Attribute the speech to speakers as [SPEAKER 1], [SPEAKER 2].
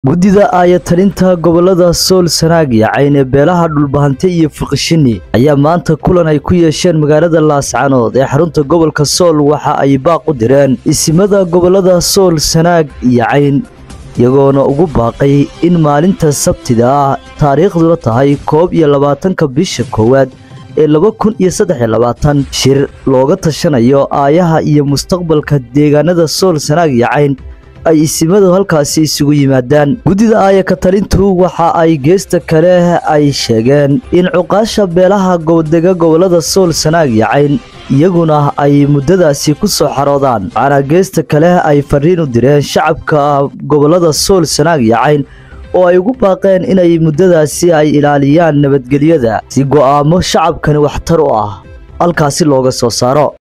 [SPEAKER 1] guddida aayatalinta gobolada sool sanaag iyo cayne beelaha dhulbahante iyo fiqishini ayaa maanta kulan ay ku yeesheen magaalada laascanood ee xarunta gobolka sool waxa ay baaq u direen isimada gobolada sool sanaag iyo cayn iyagoona ugu baaqay in maalinta sabtida ah taariikhduna tahay koob iyo labaatanka bisha koowaad ee laba kun iyo saddex iyo labaatan shir looga tashanayo aayaha iyo mustaqbalka deegaanada sool sanaag iyo cayn ay isimadu halkaasi isugu yimaadaan guddida aayaka talintu waxa ay geesta kale ay sheegeen in cuqaasha beelaha gobodega gobolada sool sanaag iyo cayn iyaguna ay muddadaasi ku soo xaroodaan waxaana geesta kale ay fariin u direen shacabka gobolada sool sanaag iyo cayn oo ay ugu baaqeen inay muddadaasi ay ilaaliyaan nabadgelyada si go'aamo shacabkani waxtar u ah halkaasi looga soo saaro